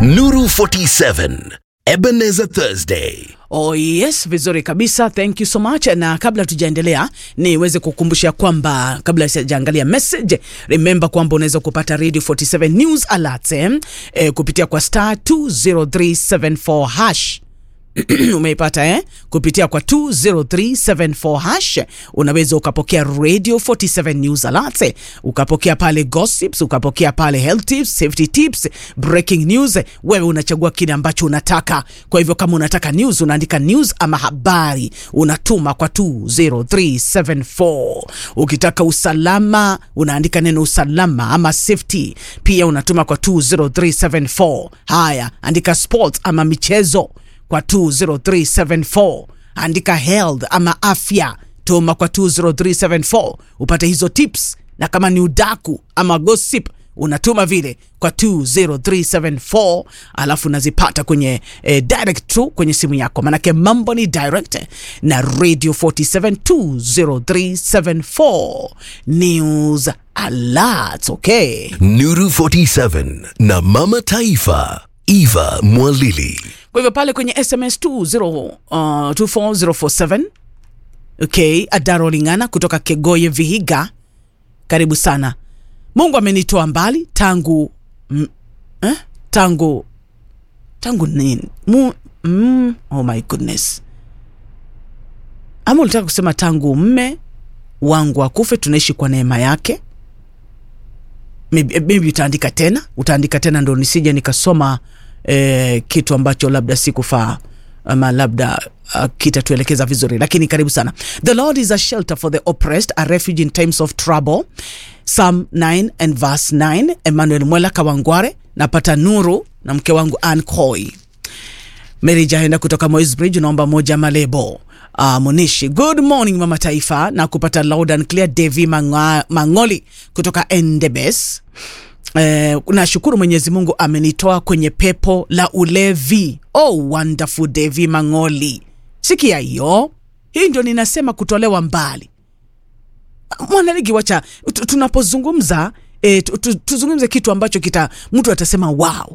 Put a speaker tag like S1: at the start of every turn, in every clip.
S1: Nuru 47 Ebenezer Thursday.
S2: Oh yes, vizuri kabisa. Thank you so much. Na kabla tujaendelea, niweze kukumbusha kwamba kabla sijaangalia message, remember kwamba unaweza kupata Radio 47 News Alerts eh, eh, kupitia kwa star 20374 hash umeipata eh? Kupitia kwa 20374 hash unaweza ukapokea Radio 47 News Alerts, eh, ukapokea pale gossips, ukapokea pale health tips, safety tips, breaking news. Wewe unachagua kile ambacho unataka. Kwa hivyo kama unataka news, unaandika news ama habari, unatuma kwa 20374. Ukitaka usalama, unaandika neno usalama ama safety, pia unatuma kwa 20374. Haya, andika sports ama michezo kwa 20374 andika health ama afya tuma kwa 20374 upate hizo tips na kama ni udaku ama gossip unatuma vile kwa 20374 alafu unazipata kwenye eh, direct tu kwenye simu yako manake mambo ni direct eh, na radio 47 20374 news alert okay
S1: Nuru 47 na Mama Taifa Eva Mwalili.
S2: kwa hivyo pale kwenye sms 20, uh, 24047 okay adaro lingana kutoka kegoye vihiga karibu sana mungu amenitoa mbali tangu mm, eh? tangu tangu nini Mu, mm, oh my goodness ama ulitaka kusema tangu mme wangu akufe tunaishi kwa neema yake maybe, maybe utaandika tena utaandika tena ndo nisije nikasoma eh, kitu ambacho labda sikufaa ama labda uh, kitatuelekeza vizuri lakini karibu sana the lord is a shelter for the oppressed a refuge in times of trouble psalm 9 and verse 9 emmanuel mwela kawangware napata nuru na mke wangu ann coy Mary Jahenda kutoka Moisbridge naomba moja malebo. Uh, Munishi, good morning mama taifa na kupata loud and clear. Devi Manga, Mangoli kutoka Endebes. Eh, nashukuru Mwenyezi Mungu amenitoa kwenye pepo la ulevi. Oh, wonderful Devi Mangoli. Sikia hiyo, hii ndio ninasema kutolewa mbali. Mwanaligi, wacha tu- tunapozungumza eh, tu- tu- tuzungumze kitu ambacho kita mtu atasema wow,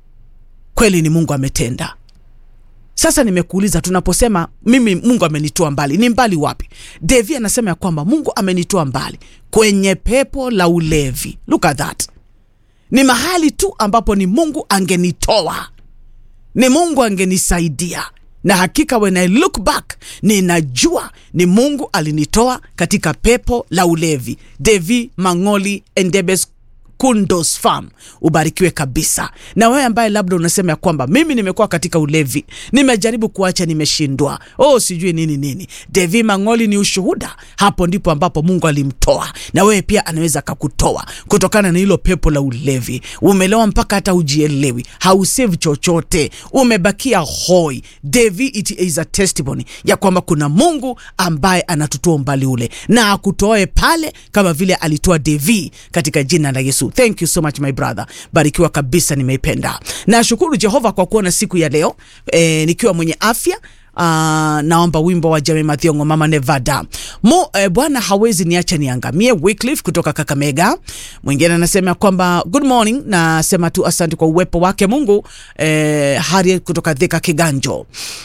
S2: kweli ni Mungu ametenda. Sasa nimekuuliza, tunaposema mimi Mungu amenitoa mbali, ni mbali wapi? Devi anasema ya kwamba Mungu amenitoa mbali kwenye pepo la ulevi. Look at that, ni mahali tu ambapo ni Mungu angenitoa, ni Mungu angenisaidia, na hakika when I look back ninajua ni Mungu alinitoa katika pepo la ulevi. Devi Mangoli Endebes Kundos Farm, ubarikiwe kabisa. Na wewe ambaye labda unasema ya kwamba mimi nimekuwa katika ulevi, nimejaribu kuacha, nimeshindwa, oh sijui nini nini. Devi Mangoli ni ushuhuda, hapo ndipo ambapo Mungu alimtoa, na wewe pia anaweza akakutoa kutokana na hilo pepo la ulevi. Umelewa mpaka hata ujielewi, hausevi chochote, umebakia hoi. Devi, it is a testimony ya kwamba kuna Mungu ambaye anatutoa umbali ule na akutoe pale kama vile alitoa Devi katika jina la Yesu. Thank you so much my brother, barikiwa kabisa, nimeipenda. Nashukuru Jehova kwa kuona siku ya leo e, nikiwa mwenye afya. Uh, naomba wimbo wa Jame Mathiongo mama Nevada mo eh, Bwana hawezi niacha niangamie. Wycliffe kutoka Kakamega. Mwingine anasema kwamba good morning, nasema tu asante kwa uwepo wake Mungu. Eh, Harriet kutoka Thika Kiganjo.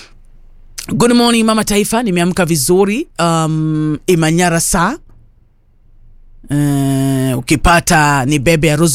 S2: Good morning mama taifa, nimeamka vizuri. Um, Imanyara saa Uh, ukipata ni bebe ya Rose